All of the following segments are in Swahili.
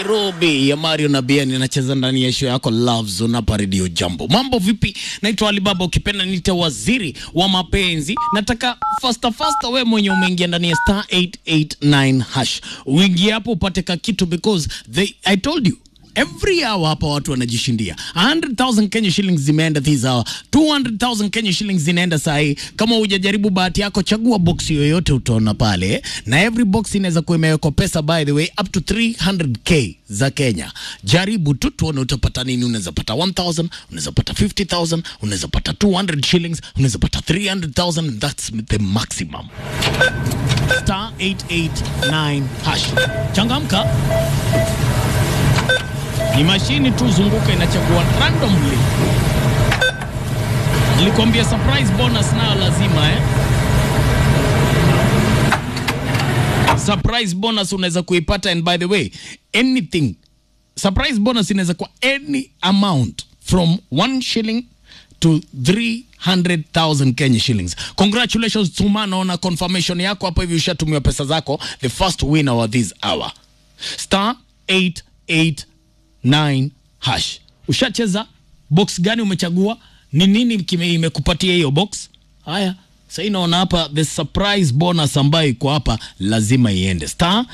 Nairobi ya Mario na Bien inacheza ndani ya show yako Love Zone hapa Radio Jambo. Mambo vipi? Naitwa Alibaba, ukipenda niite waziri wa mapenzi. Nataka faster faster, we mwenye umeingia ndani ya star 889 hash uingie hapo upate ka kitu because they, I told you every hour hapa watu wanajishindia 100,000 Kenya shillings zimeenda this hour 200,000 Kenya shillings zinaenda saa hii kama hujajaribu bahati yako chagua box yoyote utaona pale na every box inaweza kuwa imewekwa pesa by the way up to 300k za Kenya jaribu tu tuone utapata nini unaweza pata 1000 unaweza pata 50000 unaweza pata 200 shillings unaweza pata 300000 that's the maximum star 889 hash changamka ni mashini tu zunguka inachagua randomly. Nilikwambia surprise bonus nayo lazima eh? Surprise bonus unaweza kuipata, and by the way anything surprise bonus inaweza kuwa any amount from 1 shilling to 300,000 Kenya shillings. Congratulations Tuma, naona confirmation yako hapo hivi, ushatumiwa pesa zako, the first winner wa this hour star 889 hash. Ushacheza box gani? Umechagua ni nini kime imekupatia hiyo box? Haya, sasa naona hapa the surprise bonus ambayo iko hapa lazima iende star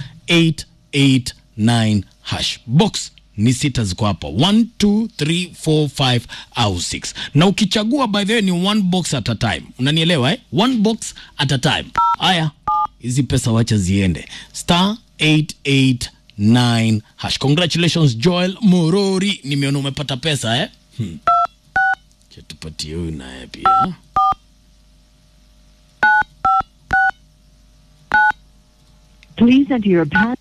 889 hash. Box ni sita ziko hapa 1 2 3 4 5 au 6 na ukichagua by the way ni one box at a time unanielewa eh? one box at a time haya hizi pesa wacha ziende star 889 hash congratulations joel morori nimeona umepata pesa eh? hmm. Acha tupatie huyu naye pia Please enter your pass.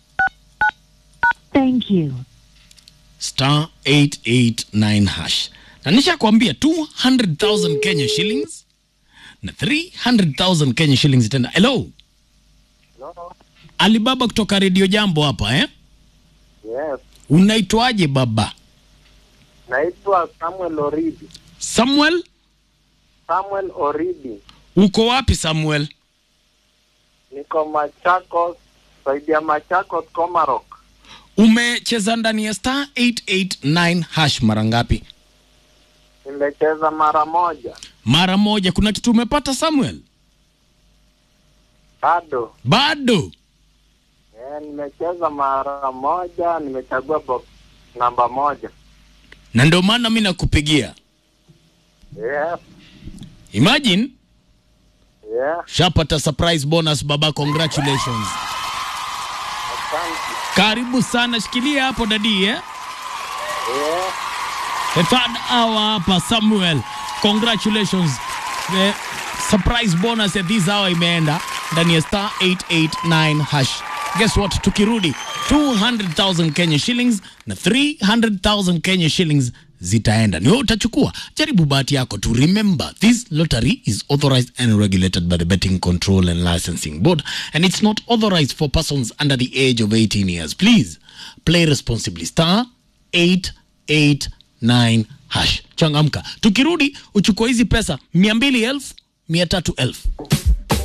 Thank you. star 889 hash na nishakwambia 200,000 Kenya shillings na 300,000 Kenya shillings tena. Hello, Alibaba kutoka Radio Jambo hapa eh? Yes, Unaitwaje baba? naitwa Samuel Oridi. Samuel, Samuel Oridi, uko wapi Samuel? niko Machakos, saidi ya Machakos, Komarok. Umecheza ndani ya star 889 hash mara ngapi? Nimecheza mara moja, Mara moja. Kuna kitu umepata Samuel? bado Bado. eh, nimecheza mara moja, nimechagua box namba moja. Na ndio maana mimi nakupigia. Yes, Imagine yeah, shapata surprise bonus baba, congratulations. asante. Karibu sana, shikilia hapo dadi eh? Yeah, The third hour hapa Samuel. Congratulations. The surprise bonus ya this hour imeenda ndani ya star 889 hash. Guess what? Tukirudi 200,000 Kenya shillings na 300,000 Kenya shillings zitaenda. Ni wewe utachukua. Jaribu bahati yako tu. Remember, this lottery is authorized and regulated by the Betting Control and Licensing Board and it's not authorized for persons under the age of 18 years. Please play responsibly. Star 889 hash. Changamka. Tukirudi uchukue hizi pesa mia mbili elfu mia tatu elfu